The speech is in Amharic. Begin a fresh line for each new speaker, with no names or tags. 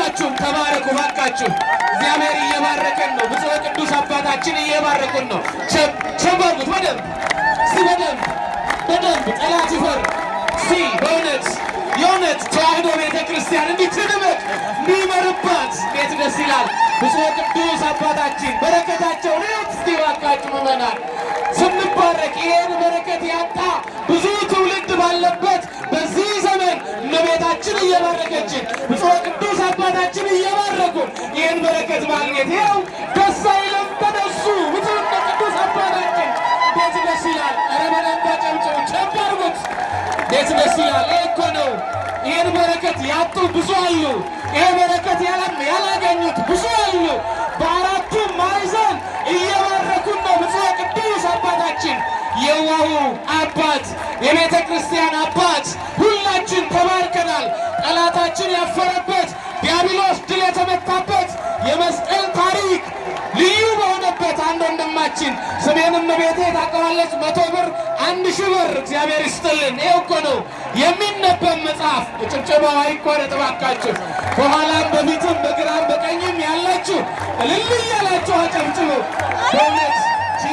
ሁላችሁም ተባረኩ ባካችሁ። እግዚአብሔር እየባረከን ነው። ብፁዕ ቅዱስ አባታችን እየባረኩን ነው። ቸበሩት በደንብ እስቲ በደንብ በደንብ ጠላት ይፈር እስቲ በእውነት የእውነት ተዋህዶ ቤተ ክርስቲያን እንዲህ ትድመቅ እንዲመርባት ቤት ደስ ይላል። ብፁዕ ቅዱስ አባታችን በረከታቸውን እዩት እስቲ ባካችሁ ምዕመናን ስንባረክ ይሄን በረከት ያጣ ብዙ ትውልድ ባለበት በዚህ ዘመን እመቤታችን እየባረከችን ብፁዕ ቅዱስ አባታችን እየባረኩን ይህን በረከት ማግኘት ይኸው ደስ አይልም? ተነሱ ብፁዕ ቅዱስ አባታችን እንዴት ደስ ይላል! ኧረ በደንብ አጨብጭቡ፣ ቸብ አድርጉት። እንዴት ደስ ይላል! ይህ እኮ ነው። ይህን በረከት ያጡ ብዙ አሉ። ይሄ በረከት ያላገኙት ብዙ አሉ። በአራቱ ማዕዘን እየባረኩን ነው ብፁዕ ቅዱስ አባታችን የዋሁ አባት የቤተ ክርስቲያን አባት ሁላችን ተባርከናል። ጠላታችን ያፈረበት ዲያብሎስ ድል የተመታበት የመስቀል ታሪክ ልዩ በሆነበት አንድ ወንድማችን ስሜንም ቤቴ ታውቀዋለች። መቶ ብር አንድ ሺህ ብር እግዚአብሔር ይስጥልን። ይኸው እኮ ነው የሚነበብ መጽሐፍ። ጭብጨባው አይቋረጥ እባካችሁ። በኋላም በፊትም በግራም በቀኝም ያላችሁ እልል እያላችሁ አጨብጭቡ በእውነት